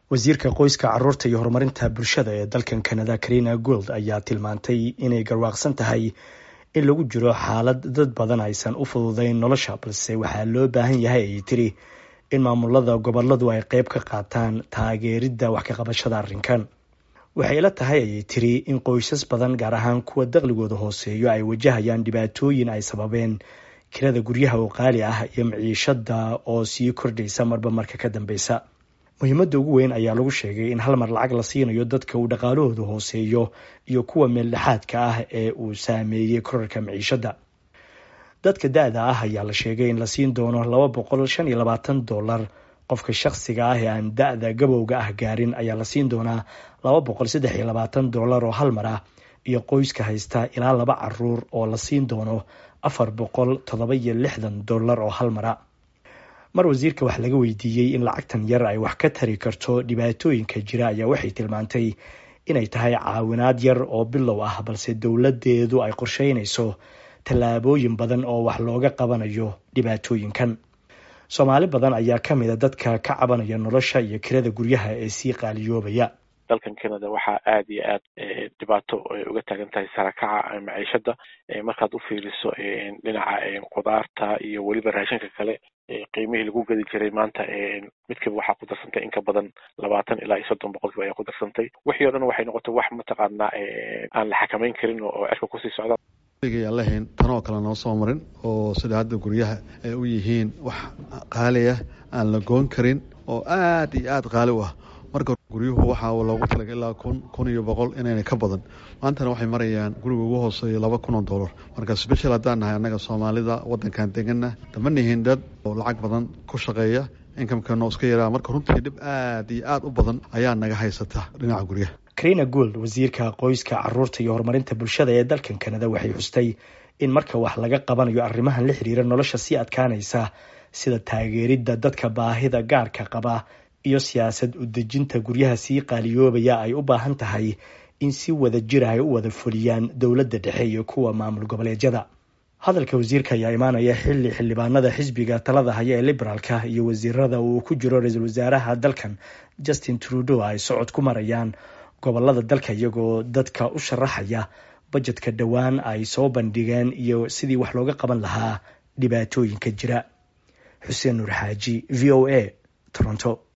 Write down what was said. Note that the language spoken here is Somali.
wasiirka qoyska caruurta iyo horumarinta bulshada ee dalkan canada karina gold ayaa tilmaantay inay garwaaqsan tahay in lagu jiro xaalad dad badan aysan u fududeyn nolosha balse waxaa loo baahan yahay ayay tiri in maamulada goboladu ay qeyb ka qaataan taageeridda wax ka qabashada arrinkan waxay ila tahay ayay tiri in qoysas badan gaar ahaan kuwa daqligooda hooseeyo ay wajahayaan dhibaatooyin ay sababeen kirada guryaha oo qaali ah iyo maciishada oo sii kordhaysa marba marka ka dambeysa muhiimadda ugu weyn ayaa lagu sheegay in hal mar lacag la siinayo dadka uu dhaqaalahooda hooseeyo iyo kuwa meeldhexaadka ah ee uu saameeyey korarka maciishada dadka da-da ah ayaa la sheegay in la siin doono laba boqol shan iyo labaatan dollar qofka shakhsiga ah ee aan da-da gabowga ah gaarin ayaa la siin doonaa laba boqol saddex iyo labaatan dollar oo hal mar ah iyo qoyska haysta ilaa laba caruur oo la siin doono afar boqol toddoba iyo lixdan dollar oo hal mara mar wasiirka wax laga weydiiyey in lacagtan yar ay wax ka tari karto dhibaatooyinka jira ayaa waxay tilmaantay inay tahay caawinaad yar oo bilow ah balse dowladeedu ay qorsheynayso tallaabooyin badan oo wax looga qabanayo dhibaatooyinkan soomaali badan ayaa kamid a dadka ka cabanaya nolosha iyo kirada guryaha ee sii qaaliyoobaya dalkan canada waxaa aad iyo aad dhibaato uga taagan tahay sarakaca maciishada markaad u fiiriso dhinaca khudaarta iyo weliba raashinka kale qiimihii lagu gedi jiray maanta midkiiba waxaa ku darsantay in ka badan labaatan ilaa iyo soddon boqolkiiba ayaa ku darsantay wixii o dhan waxay noqotay wax mataqaanaa aan la xakameyn karin oo cirka kusii socda aan lahayn tanoo kale noo soo marin oo sida hadda guryaha ay u yihiin wax qaaliya aan la goon karin oo aad iyo aad qaali u ah marka guryuhu waxaa loogu talagay ilaa kun kun iyo boqol inayna ka badan maantana waxay marayaan guriga ugu hooseeya laba kun oo dollar marka special haddaan nahay annaga soomaalida waddankan deganna dama nihin dad oo lacag badan ku shaqeeya inkamkano iska yaraa marka runtii dhib aad iyo aad u badan ayaa naga haysata dhinaca guryaha karina gould wasiirka qoyska caruurta iyo horumarinta bulshada ee dalkan canada waxay xustay in marka wax laga qabanayo arrimahan la xiriira nolosha sii adkaanaysa sida taageeridda dadka baahida gaarka qaba iyo siyaasad udejinta guryaha sii qaaliyoobaya ay u baahan tahay in si wada jir ay u wada fuliyaan dowladda dhexe iyo kuwa maamul goboleedyada hadalka wasiirka ayaa imaanaya xilli xildhibaanada xisbiga talada haya ee liberaalka iyo wasiirada uu ku jiro ra-iisul wasaaraha dalkan justin trudeau ay socod ku marayaan gobolada dalka iyagoo dadka u sharaxaya bajetka dhowaan ay soo bandhigeen iyo sidii wax looga qaban lahaa dhibaatooyinka jira xuseen nuur xaaji v o a toronto